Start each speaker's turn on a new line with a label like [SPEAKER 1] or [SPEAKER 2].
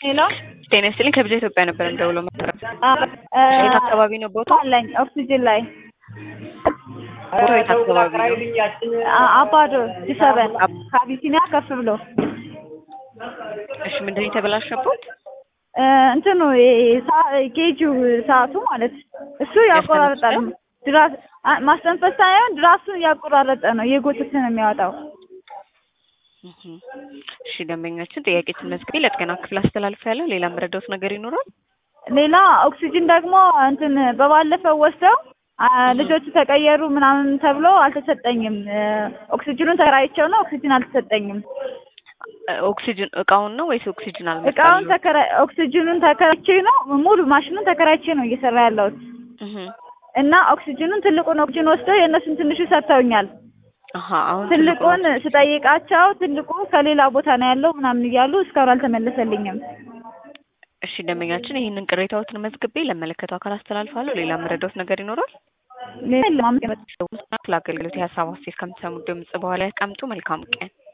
[SPEAKER 1] ሄሎ
[SPEAKER 2] ጤና ይስጥልኝ ከብዛ ኢትዮጵያ ነበር እንደውሎ መጠረ የት አካባቢ ነው ቦታ
[SPEAKER 1] አለኝ ኦክሲጅን ላይ
[SPEAKER 2] ቦታው የት አካባቢ ነው
[SPEAKER 1] አ- አባዶ ዲሰበን ከአቢሲኒያ ከፍ ብሎ
[SPEAKER 2] እሺ ምንድን ነው የተበላሸበት
[SPEAKER 1] እ፣ እንትኑ ይሄ ሳ- ጌጁ ሰዓቱ ማለት እሱ ያቆራርጣል። ድራስ አ- ማስተንፈስ ሳይሆን ድራሱን እያቆራረጠ ነው እየጎተተ ነው የሚያወጣው።
[SPEAKER 2] እህ። እሺ ደንበኛችን ጥያቄ ስመዝግቤ ለጥገና ክፍል አስተላልፍ ያለው ሌላ መረዳት ነገር ይኖራል
[SPEAKER 1] ሌላ ኦክሲጅን ደግሞ እንትን በባለፈው ወስደው አ፣ ልጆቹ ተቀየሩ ምናምን ተብሎ አልተሰጠኝም። እ፣ ኦክሲጅኑን ተከራይቸው ነው ኦክሲጅን አልተሰጠኝም።
[SPEAKER 2] እ፣ ኦክሲጅን እቃውን ነው ወይስ ኦክሲጅን
[SPEAKER 1] እቃውን
[SPEAKER 2] አልመጣልኝም?
[SPEAKER 1] ተከራ ኦክሲጅኑን ተከራይቼ ነው ሙሉ ማሽኑን ተከራይቼ ነው እየሰራ ያለሁት
[SPEAKER 2] እህ።
[SPEAKER 1] እና ኦክሲጅኑን ትልቁን ኦክሲጅን ወስደው የእነሱን ትንሹ ሰጥተውኛል።
[SPEAKER 2] አሀ አሁን
[SPEAKER 1] ትልቁን ስጠይቃቸው ትልቁ ከሌላ ቦታ ነው ያለው ምናምን እያሉ እስካሁን አልተመለሰልኝም።
[SPEAKER 2] እሺ ደንበኛችን ይህንን ቅሬታዎትን መዝግቤ ለመለከተው አካል አስተላልፋለሁ ሌላ መረዳት ነገር ይኖራል
[SPEAKER 1] ሌላ የለም። አመሰግናለሁ።
[SPEAKER 2] ስለ አገልግሎት የሀሳብ አስተያየት ከምትሰሙ ድምጽ በኋላ ያስቀምጡ መልካም ቀን